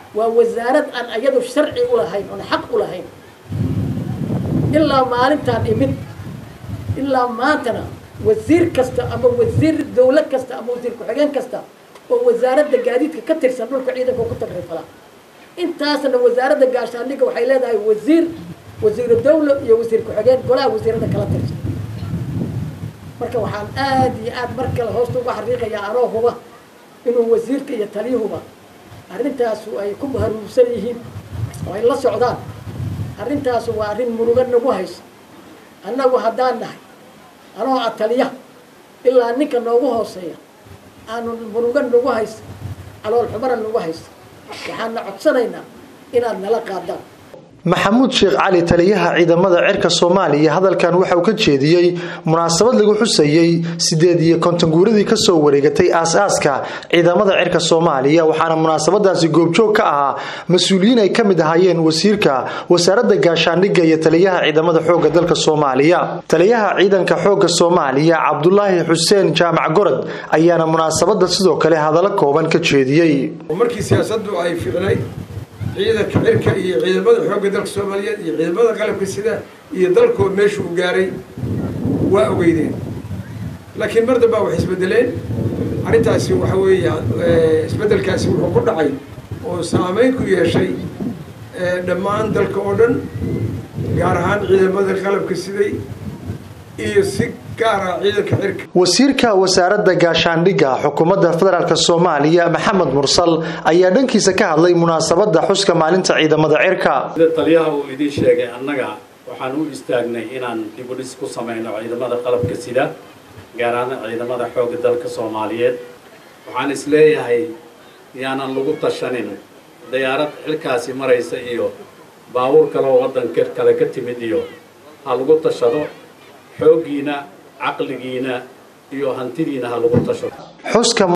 waa wasaarad aan iyadu sharci u lahayn oon xaq u lahayn ilaa maalintaan imid ilaa maantana wasiir kasta ama wasiir dawlad kasta ama wasiir ku-xigeen kasta oo wasaaradda gaadiidka ka tirsan dhulka ciidanka ku tagrifala intaasna wasaaradda gaashaandhigga waxay leedahay wasiir wasiiru dawla iyo wasiir ku-xigeen golaha wasiirada kala tirsan marka waxaan aada iyo aada mar kale hoosta uga xariiqayaa anoo huba inuu wasiirka iyo taliyuhuba arrintaasu ay ku haruursan yihiin oo ay la socdaan arrintaasu waa arrin muruga nagu haysa annagu haddaan nahay anoo a taliya ilaa ninka noogu hooseeya aanu muruga nagu haysa calool xumana nagu haysa waxaana codsanaynaa inaad nala qaadaan maxamuud sheekh cali taliyaha ciidamada cirka soomaaliya hadalkan waxa uu ka jeediyey munaasabad lagu xusayey sideed iyo konton guuradii kasoo wareegatay aas-aaska ciidamada cirka soomaaliya waxaana munaasabadaasi goobjoog ka ahaa mas-uuliyiin ay ka mid ahaayeen wasiirka wasaaradda gaashaandhigga iyo taliyaha ciidamada xoogga dalka soomaaliya taliyaha ciidanka xoogga soomaaliya cabdulaahi xuseen jaamac gorod ayaana munaasabada sidoo kale hadallo kooban ka jeediyey markii siyaasadu ay ficnay ciidanka cirka iyo ciidamada xoogga dalka soomaaliyeed iyo ciidamada qalabka sida iyo dalkood meesha uu gaaray waa ogeydeen laakiin mar dambaa wax isbedeleen arrintaasi waxa weeya isbeddelkaasi wuxuu ku dhacay oo saameyn ku yeeshay dhammaan dalka oo dhan gaar ahaan ciidamada qalabka siday iyo si wasiirka wasaaradda gaashaandhigga xukuumadda federaalk soomaaliya maxamed mursal ayaa dhankiisa ka hadlay munaasabada xuska maalinta ciidamada cirka sida taliyaha uu idiin sheegay annaga waxaan u istaagnay inaan dibudhis ku samayno ciidamada qalabka sida gaar ahaan ciidamada xoogga dalka soomaaliyeed waxaan is leeyahay yaanan lagu tashanin dayaarad xilkaasi maraysa iyo baabuur kaleoo waddanka kale ka timid iyo ha lagu tashado xooggiina caqligiina iyo hantidiina ha lagu tasho